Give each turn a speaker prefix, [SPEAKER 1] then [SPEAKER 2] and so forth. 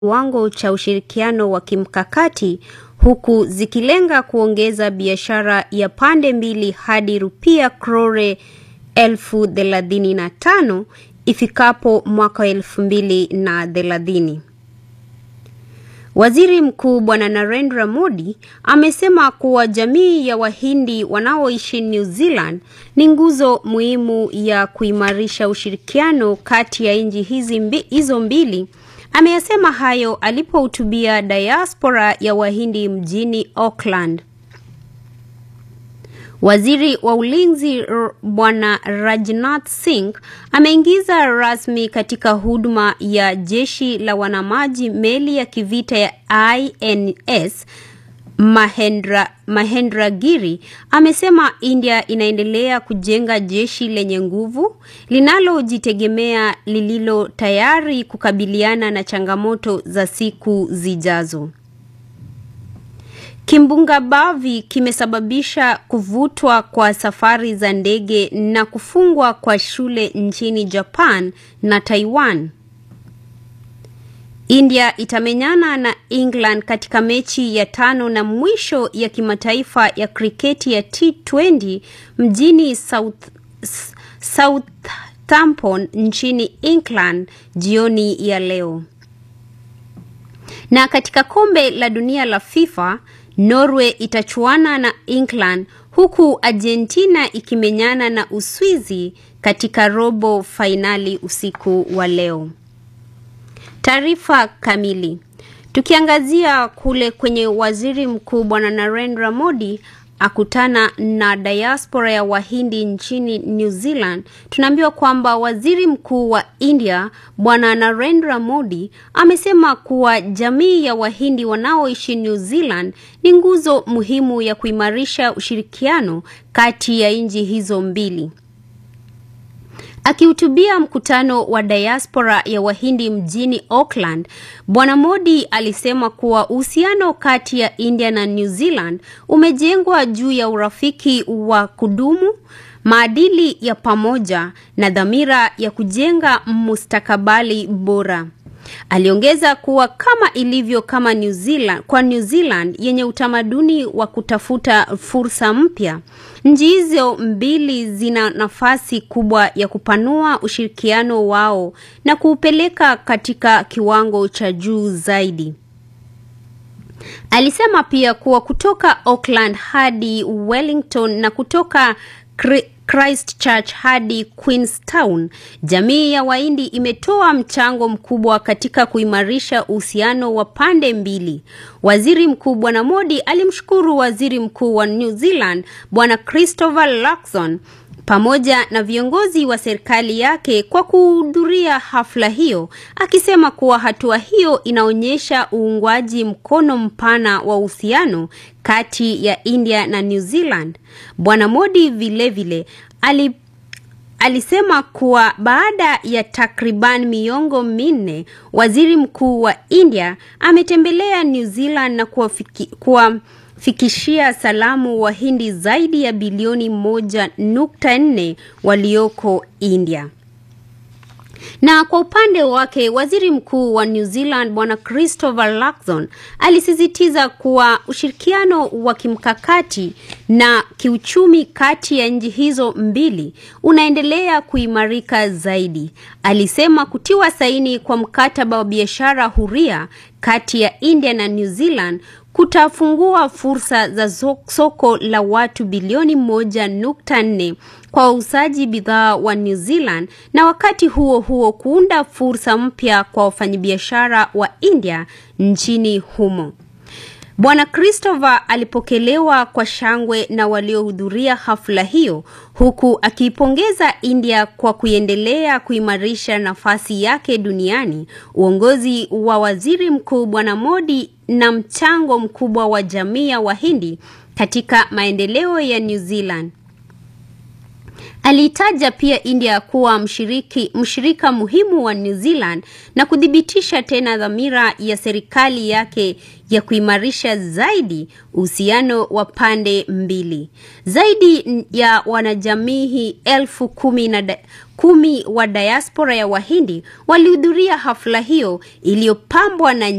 [SPEAKER 1] kiwango cha ushirikiano wa kimkakati huku zikilenga kuongeza biashara ya pande mbili hadi rupia crore elfu thelathini na tano ifikapo mwaka elfu mbili na thelathini. Waziri Mkuu Bwana Narendra Modi amesema kuwa jamii ya Wahindi wanaoishi New Zealand ni nguzo muhimu ya kuimarisha ushirikiano kati ya nchi hizi mbi, hizo mbili. Ameyasema hayo alipohutubia diaspora ya Wahindi mjini Auckland. Waziri wa Ulinzi Bwana Rajnath Singh ameingiza rasmi katika huduma ya jeshi la wanamaji meli ya kivita ya INS Mahendra, Mahendra Giri amesema India inaendelea kujenga jeshi lenye nguvu linalojitegemea lililo tayari kukabiliana na changamoto za siku zijazo. Kimbunga Bavi kimesababisha kuvutwa kwa safari za ndege na kufungwa kwa shule nchini Japan na Taiwan. India itamenyana na England katika mechi ya tano na mwisho ya kimataifa ya kriketi ya T20 mjini South, Southampton nchini England jioni ya leo. Na katika kombe la dunia la FIFA Norway itachuana na England huku Argentina ikimenyana na Uswizi katika robo fainali usiku wa leo. Taarifa kamili. Tukiangazia kule kwenye waziri mkuu Bwana Narendra Modi akutana na diaspora ya Wahindi nchini New Zealand, tunaambiwa kwamba waziri mkuu wa India Bwana Narendra Modi amesema kuwa jamii ya Wahindi wanaoishi New Zealand ni nguzo muhimu ya kuimarisha ushirikiano kati ya nchi hizo mbili. Akihutubia mkutano wa diaspora ya Wahindi mjini Auckland, Bwana Modi alisema kuwa uhusiano kati ya India na New Zealand umejengwa juu ya urafiki wa kudumu, maadili ya pamoja na dhamira ya kujenga mustakabali bora. Aliongeza kuwa kama ilivyo kama New Zealand, kwa New Zealand yenye utamaduni wa kutafuta fursa mpya, nchi hizo mbili zina nafasi kubwa ya kupanua ushirikiano wao na kuupeleka katika kiwango cha juu zaidi. Alisema pia kuwa kutoka Auckland hadi Wellington na kutoka Christchurch hadi Queenstown, jamii ya Wahindi imetoa mchango mkubwa katika kuimarisha uhusiano wa pande mbili. Waziri Mkuu Bwana Modi alimshukuru Waziri Mkuu wa New Zealand Bwana Christopher Luxon pamoja na viongozi wa serikali yake kwa kuhudhuria hafla hiyo, akisema kuwa hatua hiyo inaonyesha uungwaji mkono mpana wa uhusiano kati ya India na New Zealand. Bwana Modi vilevile ali alisema kuwa baada ya takriban miongo minne, waziri mkuu wa India ametembelea New Zealand na kuwafiki, kuwa fikishia salamu Wahindi zaidi ya bilioni moja nukta nne walioko India. Na kwa upande wake waziri mkuu wa New Zealand bwana Christopher Luxon alisisitiza kuwa ushirikiano wa kimkakati na kiuchumi kati ya nchi hizo mbili unaendelea kuimarika zaidi. Alisema kutiwa saini kwa mkataba wa biashara huria kati ya India na New Zealand kutafungua fursa za soko la watu bilioni moja nukta nne kwa wauzaji bidhaa wa New Zealand na wakati huo huo kuunda fursa mpya kwa wafanyabiashara wa India nchini humo. Bwana Christopher alipokelewa kwa shangwe na waliohudhuria hafla hiyo huku akiipongeza India kwa kuendelea kuimarisha nafasi yake duniani, uongozi wa Waziri Mkuu Bwana Modi na mchango mkubwa wa jamii ya Wahindi katika maendeleo ya New Zealand. Aliitaja pia India kuwa mshiriki, mshirika muhimu wa New Zealand na kuthibitisha tena dhamira ya serikali yake ya kuimarisha zaidi uhusiano wa pande mbili. Zaidi ya wanajamii elfu kumi na da, kumi wa diaspora ya Wahindi walihudhuria hafla hiyo iliyopambwa na